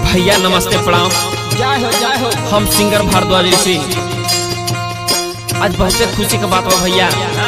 भैया नमस्ते प्रणाम जय हो जय हो हम सिंगर भारद्वाज ऋषि आज बहुते खुशी के बात बा भैया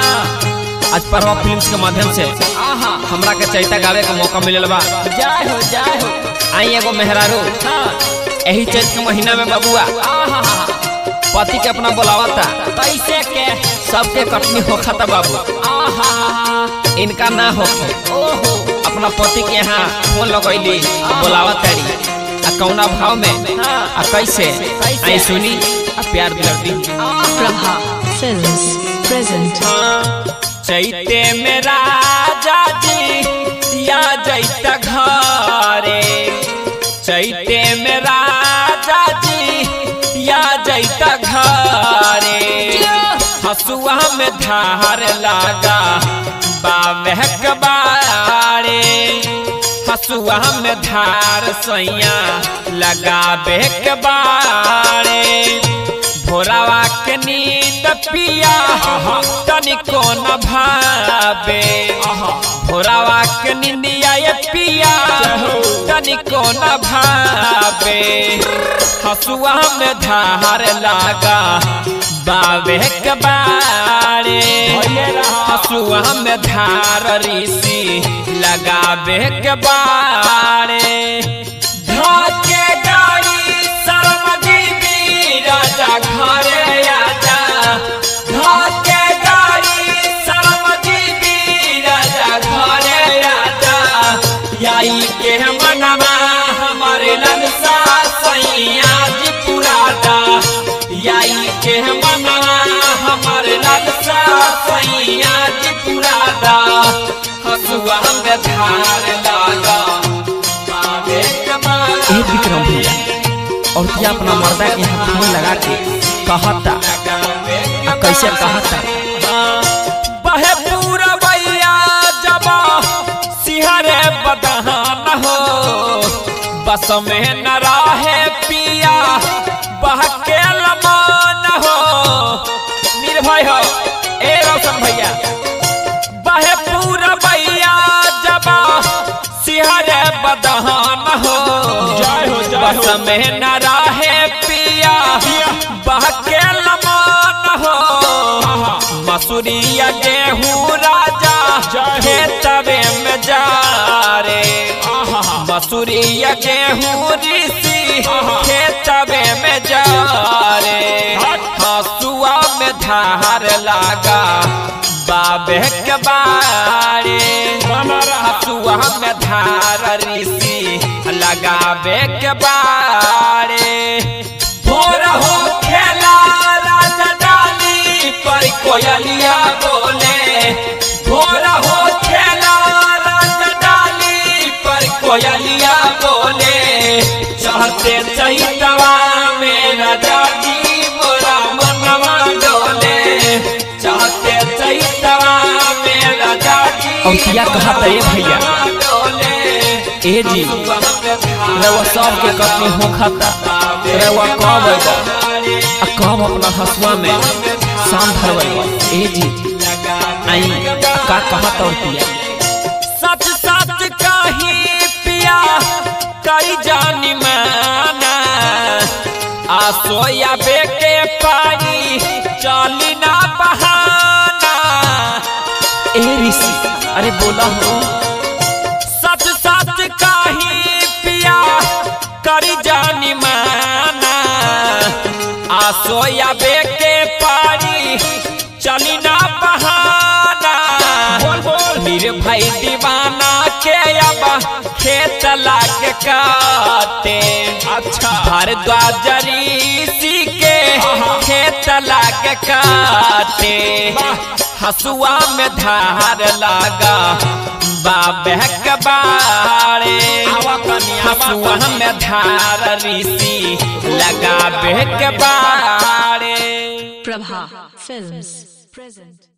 आज परवा फिल्म्स के माध्यम से आहा हमरा के चैता गावे के मौका मिलल बा जय हो जय हो आई एगो मेहरारू हाँ यही चैत के महीना में बबुआ आहा पति के अपना बुलावता कैसे के सबके कटनी होखता बाबू आहा इनका ना होखे ओहो अपना पति के यहाँ फोन लगैली बुलावत तारी आ कौना भाव में आ कैसे आई सुनी आ प्यार दिलर दी Prabha Films present चैते में राजा जी या जैता घरे चैते में राजा जी या जैता घरे हसुआ में धार लागा बावे कबारे हसुआ में धार सैया लगाबे कबारे भोरावा के नींद पिया तनिको न भावे भोरावा के नींदिया ये पिया तनिको न भावे हसुआ में धार लागा बावे कबारे हसुआ में धार ऋषि लगावे कबारे धोके गाड़ी शर्मजी भी राजा घरे आजा धोके गाड़ी शर्मजी भी राजा घरे आजा याई के मनवा हमारे ललसा सैया जी पुरादा याई के मनवा हमारे ललसा सैया जी पुरादा हसुआ में धार लागा बाबे कमाल ए विक्रम भैया और क्या अपना मर्दा के यहाँ फोन लगा के कहता आ कैसे कहता बहे पूरा भैया जबा सिहरे बदहान हो बस में न रहे पिया बहके लमान हो निर्भय हो ए रोशन भैया बहे पूरा भैया जबा सिहरे बदहान हो जय हो, जय हो। बस में न रहे पिया बहके लमान हो मसूरिया गेहूँ राजा खेतवे में जा रे मसूरिया गेहूँ ऋषि खेतवे में जा रे हसुआ में धार लागा बाबे के बारे हसुआ में धार ऋषि लगाबे के बारे भोर हो खेला राजा डाली पर कोयलिया बोले भोर हो खेला राजा डाली पर कोयलिया बोले चाहते चैतवा मेरा जाजी मोरा मनवा डोले चाहते चैतवा मेरा जाजी और क्या कहा था ये भैया? डोले ए जी रवा सब के कटनी हो खाता रवा कब अइबा आ कब अपना हसुआ में शाम धरवा ए जी आई आ का कहा और पिया सच सच कही पिया कई जानी माना आ सोया बेके पानी चली ना बहाना ए ऋषि अरे बोला हो सच सच कही पिया करी जानी माना आ सोया बेके पानी चली ना बहाना निर्भय दीवाना के अब खेत लाग काटे अच्छा भारद्वाज ऋषि के खेत लाग काटे हसुआ में धार लागा बाबे कबाड़े हसुआ में धार ऋषि लगाबे कबाड़े Prabha Films present